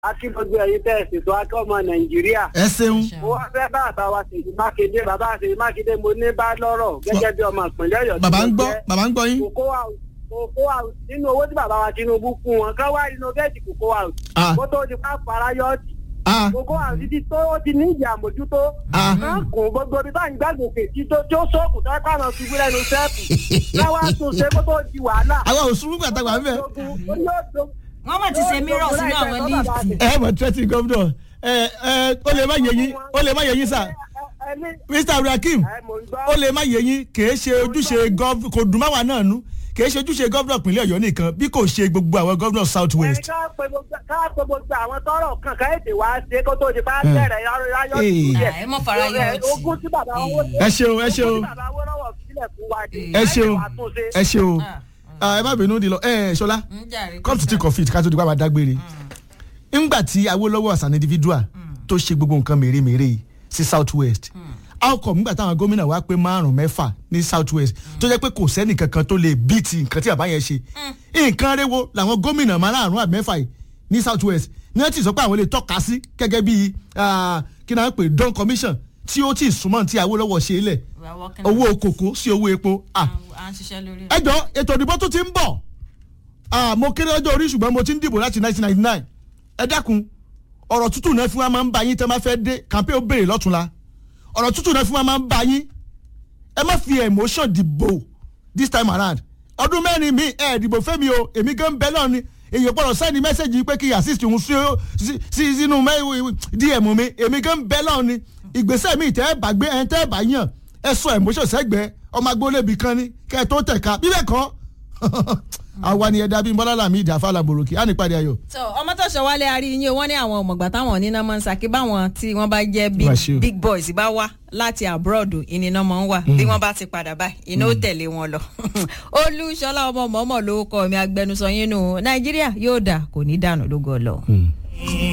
akíngbogbo ẹ̀yin tẹ́ ẹ̀ ṣètò akẹ́ ọmọ nàìjíríà. ẹ ṣeun mo wá fẹ́ bá bàbá wa ṣèyí mákindé bàbá ṣèyí mákindé mo ní bá lọ́rọ̀ gẹ́gẹ́ bí ọmọ ìpínlẹ̀ ọ̀yọ́. tí bàbá mo ń gbọ́ jẹ́. bàbá ń gbọ́ yín. kòkó house kòkó house nínú owó tí bàbá wa tinubu fún wọn kán wá innovate kòkó house. Ah. kó tó di pa farayọ́ọ̀tì. Ah, kòkó house ti tó ó ti ní ìdí àmójútó. Ah. kán kún gbogbo ibi báyìí gbàgbọ́kè tí tó tí ó sóòkù tó ẹ̀ pàmò ṣubú lẹ́nu sẹ́ẹ̀pù. káwá tún ṣe kó tó di wàhálà. àwa ò sùn gbàtà wà ń bẹ̀. Ó ní ó dogun- wọ́n mọ̀ ti ṣe mírọ̀ sínú àwọn líìfù. ẹ mọ̀ tẹ́tí gómìnà ẹ ẹ ó lè má yẹ yín ó lè má yẹ yín sà mr abdulhakeem ó lè má yẹ yín kìí ṣe ojúṣe gov kò dùn máwa náà nú kìí ṣe ojúṣe gómìnà ìpínlẹ̀ ọ̀yọ́ nìkan bí kò ṣe gbogbo àwọn gómìnà south west. ká pe gbogbo àwọn tọrọ kan ká ètè wá ṣe kó tó di bá bẹ̀rẹ̀ yáyọ Ee. díẹ̀. Ah, ẹ mọ̀ fara yọ ọtí. ogún tí bàbá wọn ẹ ṣeun ẹ ṣeun ogún tí bàbá wọn lọ́wọ́ sílẹ̀ fún wa ni. ẹ ṣeun láti wá tún ṣe. ẹ ṣeun Ah, Ah, ẹ má bínú di lọ ẹ ṣọlá ń jàre. come to think of it ká tó di pa máa dágbére ńgbà tí awolowo as an individual tó ṣe gbogbo nǹkan mèremère yìí sí south west how come ńgbà táwọn gómìnà wá pé márùn mẹ́fà ní south west tó jẹ́ pé kò sẹ́nì kankan tó lè bíìtì nǹkan tí bàbá yẹn ṣe nǹkan rewo làwọn gómìnà márùn àbí mẹ́fà yìí ní south west ní wọ́n ti sọ pé àwọn lè tọ́ka sí gẹ́gẹ́ bí ah, kí náà pè don commission tí ó ti súnmọ́ tí awolowo ṣe é lẹ̀ We are working owó kòkó sí owó epo ah à ń ṣiṣẹ́ lórí ẹ̀. ẹjọ ètò ìdìbò tó ti ń bọ̀ Ah, mo kéré ọjọ́ orí ṣùgbọ́n mo ti ń dìbò láti 1999 ẹ dákun ọ̀rọ̀ tútù náà fún wa máa ń bá yín tẹ́ máa fẹ́ dé kàmpé ó béèrè lọ́túnla ọ̀rọ̀ tútù náà fún wa máa ń bá yín ẹ má fi emotion dìbò this time around ọdún mẹ́rin mi ẹ̀ dìbò fẹ́mi o èmi gan bẹ́ẹ̀ náà ni èyí gbọ́dọ̀ sẹ́ni mẹ́sẹ̀gì pé kí n assist òun sí sí- sí sínú mẹ́- dm mi èmi gan bẹ́ẹ̀ náà ni ìgbésẹ̀ mi tẹ́ ẹ bá gbé ẹ tẹ́ ẹ bá yàn ẹ sọ emotion sẹ́gbẹ̀ẹ́ ọmọ agbólébi kan ní kẹ́ ẹ tó tẹ̀ka bíbẹ̀ kọ́ àwa ni ẹ̀dá bíi bọ́lá làmì ìdàfà làbòròkì á ní ìpàdé ayọ̀. so ọmọ tó ṣọ wálé arí yín o wọ́n ní àwọn ọmọọgbà táwọn oníná máa ń sàkí báwọn tí wọ́n bá jẹ́ big, Wàṣíù. big boys bá wá láti abroad ìnìná máa ń wà bí wọ́n bá ti padà báyìí iná ó tẹ̀lé wọn lọ olúṣọlá ọmọ mọ́mọ́ ló kọ́ mi agbẹnusọ yín nù nàìjíríà yóò dà kò ní dànù lógo ọlọ́run.